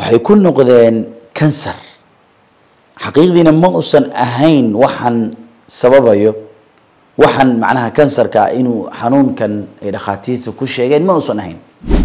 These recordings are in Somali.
waxay ku noqdeen kansar xaqiiqdiina ma usan ahayn waxaan sababayo waxaan macnaha kansarka ah inuu xanuunkan ay dhakhaatiirta ku sheegeen ma usan ahayn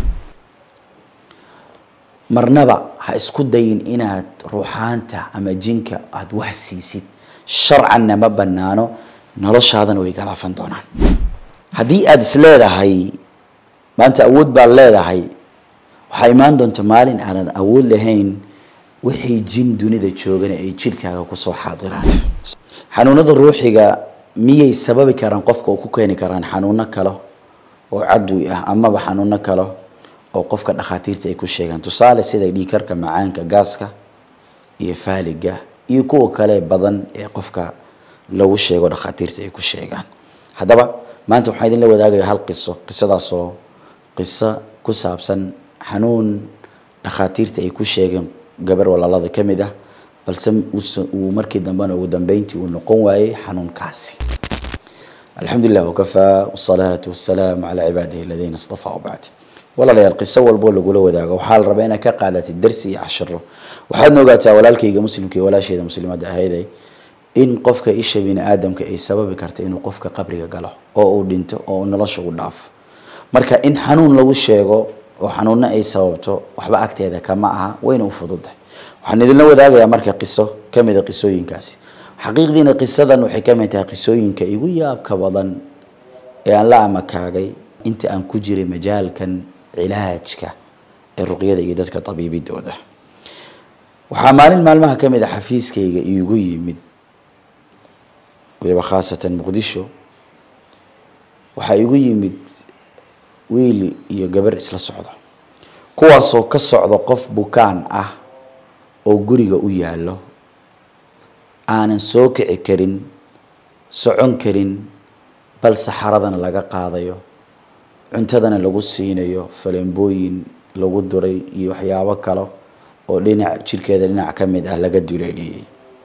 marnaba ha isku dayin inaad ruuxaanta ama jinka aada wax siisid sharcanna ma banaano noloshaadana way galaafan doonaan haddii aada is leedahay maanta awood baad leedahay waxaa imaan doonta maalin aanad awood lahayn wixii jin dunida joogana ay jidhkaaga kusoo xaadiraan xanuunada ruuxiga miyay sababi karaan qofka oo ku keeni karaan xanuuno kale oo cadwi ah amaba xanuuno kale oo qofka dhakhaatiirta ay ku sheegaan tusaale sida dhiikarka macaanka gaaska iyo faaliga iyo kuwa kale badan ee qofka lagu sheego dhakhaatiirta ay ku sheegaan haddaba maanta waxaan idinla wadaagaya hal qiso qisadaasoo qiso ku saabsan xanuun dhakhaatiirta ay ku sheegeen gabar walaalada ka mid ah balse uu markii dambena ugu dambeyntii uu noqon waayey xanuunkaasi alxamdulilah wakafaa wasalaatu wasalaamu calaa cibaadihi aladiina istafaa wabacd walaalayaal qiso walboo lagula wadaago waxaa la rabaa inaad ka qaadatid darsi iyo cashiro waxaadna ogaataa walaalkayga muslimka iyo walaasheeda muslimadda ahayday in qofka isha bini aadamka ay sababi karta inuu qofka qabriga galo oo uu dhinto oo uu nolosha u dhaafo marka in xanuun lagu sheego oo xanuunno ay sababto waxba agteeda kama aha wayna u fududahay waxaan idinla wadaagayaa marka qiso ka mida qisooyinkaasi xaqiiqdiina qisadan waxay ka mid tahay qisooyinka igu yaabka badan ee aan la amakaagay inta aan ku jiray majaalkan cilaajka ee ruqyada iyo dadka tabiibidooda waxaa maalin maalmaha ka mid a xafiiskayga iigu yimid waliba khaasatan muqdisho waxaa igu yimid wiil iyo gabar isla socdo kuwaasoo ka socdo qof bukaan ah oo guriga u yaallo aanan soo kici karin socon karin bal saxaradana laga qaadayo cuntadana lagu siinayo falembooyin lagu duray iyo waxyaabo kale oo dhinac jirkeeda dhinac ka mid ah laga duleeliyey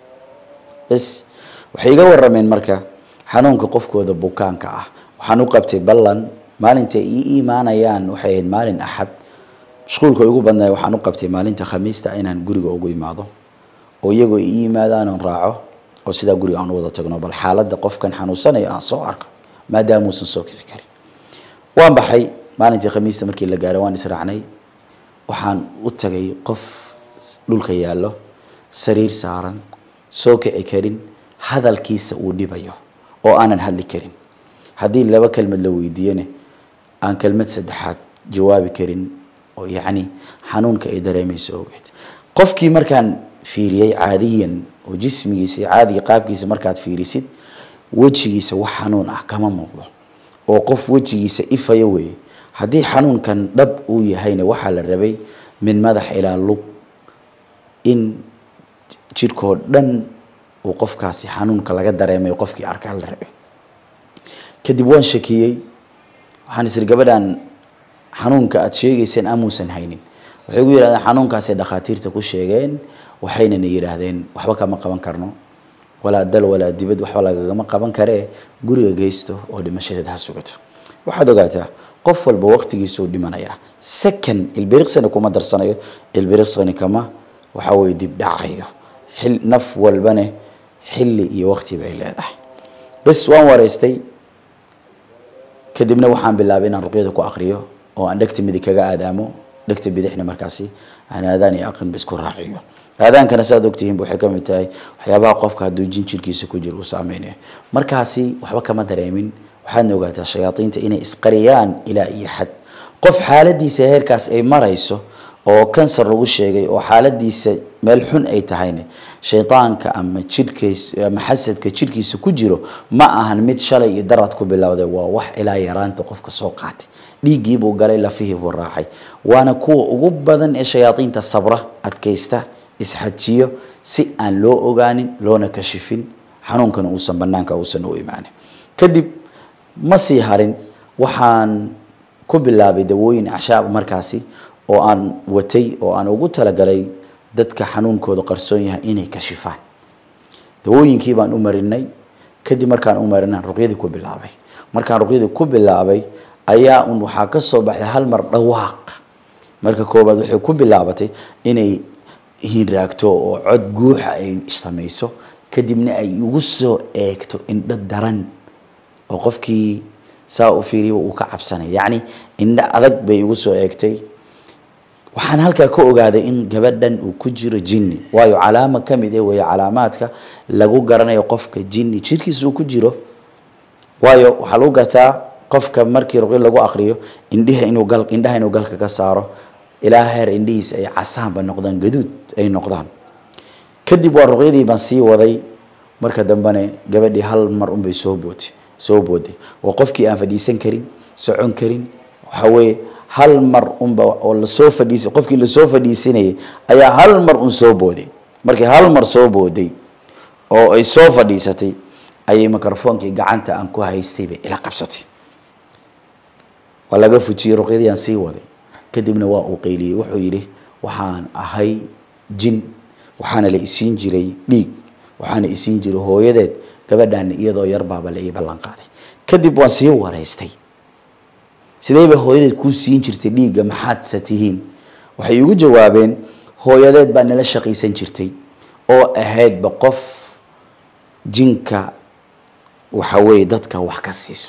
bas waxay iga warameen marka xanuunka qofkooda bukaanka ah waxaan u qabtay ballan maalintay ii imaanayaan waxay ahayd maalin axad mashquulka ugu badnay waxaan u qabtay maalinta khamiista inaan guriga ugu imaado oo iyagoo ii yimaadaan oon raaco oo sidaa guriga aan u wada tagno bal xaaladda qofkan xanuunsanayo aan soo arko maadaama uusan soo kici karin waan baxay maalintii khamiista markii la gaaray waan israacnay waxaan u tagay qof dhulka yaallo sariir saaran soo kici karin hadalkiisa uu dhibayo oo aanan hadli karin haddii laba kelmad la weydiiyene aan kelmad saddexaad jawaabi karin oo yacni xanuunka ay dareemayso ogeed qofkii markaan fiiriyey caadiyan oo jismigiisa iyo caadiga qaabkiisa markaad fiirisid wejigiisa wax xanuun ah kama muuqdo oo qof wejigiisa ifayo weeye haddii xanuunkan dhab uu yahayna waxaa la rabay min madax ilaa lug in jirkoo dhan uu qofkaasi xanuunka laga dareemayo qofkii arkaa la rabay kadib waan shakiyey waxaan isiri gabadhan xanuunka aada sheegayseen amuusan haynin waxay gu yidhahdeen xanuunkaasay dhakhaatiirta ku sheegeen waxaynana yidhaahdeen waxba kama qaban karno walaa dal walaa dibad waxba lagagama qaban karee guriga geysto oo dhimashadeed ha sugato waxaad ogaataa qof walba waqtigiisuu dhimanayaa second ilbiriqsina kuma darsanayo ilbiriqsini kama waxa weye dib dhacayo xil naf walbane xilli iyo waqti bay leedahay bas waan wareystay kadibna waxaan bilaabay inaan ruqyada ku aqriyo oo aan dhegta midig kaga aadaamo dhegta bidixna markaasi aan aadaan iyo aqrinba isku raaciyo aadaankana saad ogtihiinba waxay ka mid tahay waxyaabaha qofka hadduu jin jirkiisa ku jiro uu saameynayo markaasi waxba kama dareemin waxaadna ogaataa shayaadiinta inay isqariyaan ilaa iyo xad qof xaaladiisa heerkaas ay marayso oo kansar lagu sheegay oo xaaladiisa meel xun ay tahayna shaydaanka ama jidhkiis ama xasadka jidhkiisa ku jiro ma ahan mid shalay iyo darad ku bilowday waa wax ilaa yaraanta qofka soo qaatay dhiiggiibuu galay lafihii buu raacay waana kuwa ugu badan ee shayaadiinta sabra adkaysta isxajiyo si aan loo ogaanin loona kashifin xanuunkana uusan banaanka uusan u imaanin kadib ma sii harin waxaan ku bilaabay dawooyin acshaab markaasi oo aan watay oo aan ugu talagalay dadka xanuunkooda qarsoon yahay inay kashifaan dawooyinkii baan u marinay kadib markaan u marinaan ruqyadii ku bilaabay markaan ruqyadii ku bilaabay ayaa un waxaa ka soo baxday hal mar dhawaaq marka koobaad waxay ku bilaabatay inay hinraagto oo cod guuxa ay samayso kadibna ay ugu soo eegto indho daran oo qofkii saa u fiiriya uu ka cabsanay yacni indho adag bay igu soo eegtay waxaan halkaa ka ogaaday in gabadhan uu ku jiro jinni waayo calaamo ka mid eh weeye calaamaadka lagu garanayo qofka jinni jirkiisa uu ku jiro waayo waxaa lagu gartaa qofka markii ruqyo lagu aqriyo indhiha inuu gal indhaha inuu galka ka saaro ilaa heer indhihiisa ay casaanba noqdaan gaduud ay noqdaan kadib waa ruqyadii baan sii waday marka dambene gabadhii hal mar unbay soo bootay soo booday waa qofkii aan fadhiisan karin socon karin waxa weeye hal mar unba oo lasoo fadhiisay qofkii lasoo fadhiisanayay ayaa hal mar un soo booday markii hal mar soo booday oo ay soo fadhiisatay ayay microfoonkii gacanta aan ku haystay bay ila qabsatay waa laga fujiyey ruqyadii aan sii waday kadibna waa uu qayliyey wuxuu yidhi waxaan ahay jin waxaana la isiin jiray dhiig waxaana isiin jiray hooyadeed gabadhaana iyadoo yar baaba la ii ballan qaaday kadib waan sii waraystay sidee bay hooyadeed kuu siin jirtay dhiigga maxaadse tihiin waxay igu jawaabeen hooyadeed baa nala shaqaysan jirtay oo ahaydba qof jinka waxa weeye dadka wax ka siiso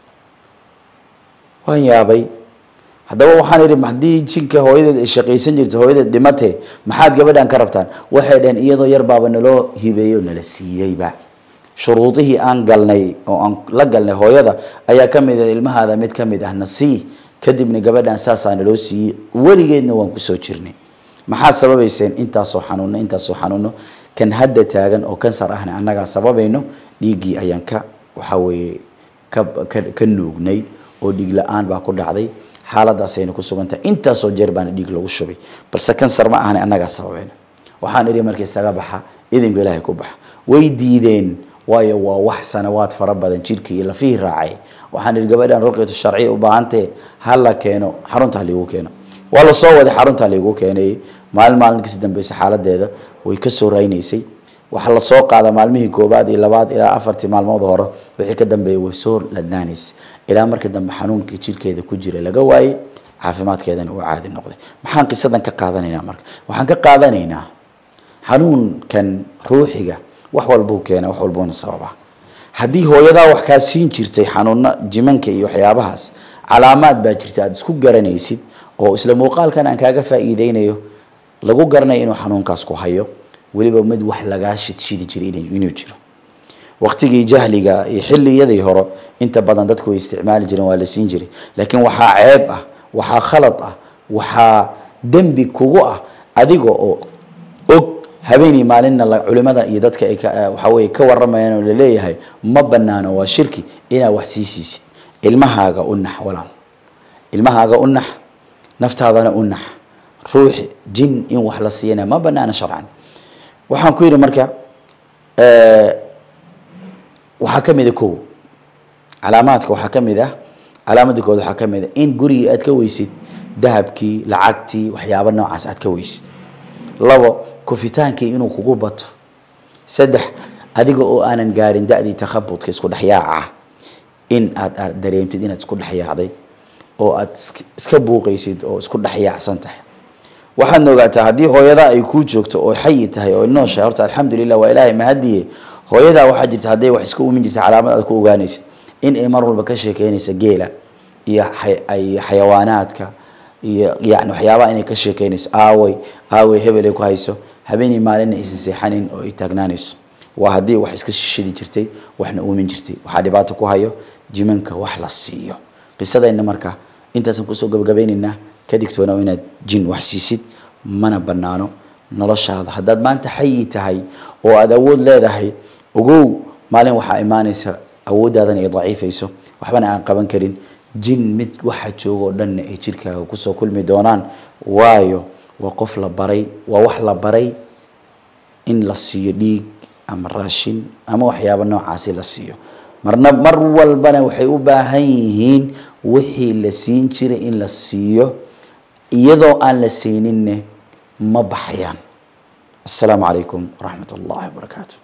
waan yaabay haddaba waxaan idhi haddii jinka hooyadeed ay shaqaysan jirtay hooyadeed dhimatee maxaad gabadhan ka rabtaan waxay dhaheen iyadoo yar baaba naloo hibeeyo nala siiyeyba shuruudihii aan galnay oo aan la galnay hooyada ayaa ka mid ah ilmahaada mid ka mid ah nasii kadibna gabadhan saasaa naloo siiyey weligeedna waan kusoo jirnay maxaad sababayseen intaasoo xanuuno intaasoo xanuuno kan hadda taagan oo kansar ahna annagaa sababayno dhiiggii ayaan ka waxa weeye ka ka ka nuugnay oo dhiig la-aan baa ku dhacday xaaladaasayna ku sugantahay intaasoo jeer baana dhiig lagu shubay balse kansar ma ahna annagaa sababayno waxaan idhi marka isaga baxa idinka ilaahay ku baxa way diideen waayo waa wax sanawaad fara badan jirkii iyo lafihii raacay waxaan idhi gabadhan ruqyatu sharciya u baahantee ha la keeno xarunta ha liigu keeno waa la soo waday xarunta liigu keenay maalin maalinkiisi dambeysa xaaladeeda way ka soo raynaysay waxaa lasoo qaada maalmihii koobaad iyo labaad ilaa afartii maalmood hore wixii ka dambeeya way soo ladnaanaysay ilaa markii dambe xanuunkii jirkeeda ku jira laga waayey caafimaadkeedana uu caadi noqday maxaan qisadan ka qaadanaynaa marka waxaan ka qaadanaynaa xanuunkan ruuxiga wax walbuu keena wax walbuuna sababa haddii hooyadaa wax kaa siin jirtay xanuuno jimanka iyo waxyaabahaas calaamaad baa jirta aada isku garanaysid oo isla muuqaalkan aan kaaga faa'iideynayo lagu garanayo inuu xanuunkaas ku hayo weliba mid wax lagaa shidshidi jiray inuu jiro waqtigii jahliga iyo xilliyadii hore inta badan dadku way isticmaali jireen waa la siin jiray laakiin waxaa ceeb ah waxaa khalad ah waxaa dembi kugu ah adiga oo og habeenii maalinna culimada iyo dadka ay waxa weye ka waramayaan oo laleeyahay ma banaano waa shirki inaad wax sii siisid ilmahaaga u nax walaal ilmahaaga u nax naftaadana u nax ruux jin in wax la siiyana ma banaana sharcan waxaan ku yidhi marka waxaa ka mid a kow calaamaadka waxaa ka mid ah calaamadii kood waxaa ka mid a in gurigii aad ka weysid dahabkii lacagtii waxyaaba noocaas aad ka weysid labo kufitaankii inuu kugu bato saddex adiga oo aanan gaarin da-dii takhabudka isku dhexyaaca in aad aad dareemtid inaad isku dhexyaacday oo aad iska buuqaysid oo isku dhexyaacsan tahay waxaadna ogaataa haddii hooyadaa ay kuu joogto oo xayi tahay oo nooshahay horta alxamdulilah waa ilaahay mahadiye hooyadaa waxaa jirta hadday wax iska umin jirta calaamad aad ku ogaanaysid in ay mar walba ka sheekeynaysa geela iyo ay xayawaanaadka iyo yani waxyaabaha inay ka sheekeynayso aaway aaway hebel ay ku hayso habeenii maalinna aysan seexanin oo ay taagnaanayso waa haddii wax iska shishidi jirtay waxna uumin jirtay waxaa dhibaato ku hayo jimanka wax la siiyo qisadayna marka intaasaan kusoo gabagabaynaynaa ka digtoona inaad jin wax siisid mana banaano noloshaada haddaad maanta xayi tahay oo aada awood leedahay ogow maalin waxaa imaanaysa awooddaadana ay daciifayso waxbana aan qaban karin jin mid waxa jooga oo dhanna ay jirkaaga kusoo kulmi doonaan waayo waa qof la baray waa wax la baray in la siiyo dhiig ama raashin ama waxyaaba noocaasi la siiyo marna mar walbana waxay u baahan yihiin wixii la siin jiray in la siiyo iyadoo aan la siininne ma baxayaan asalaamu calaykum waraxmat ullahi wabarakaatu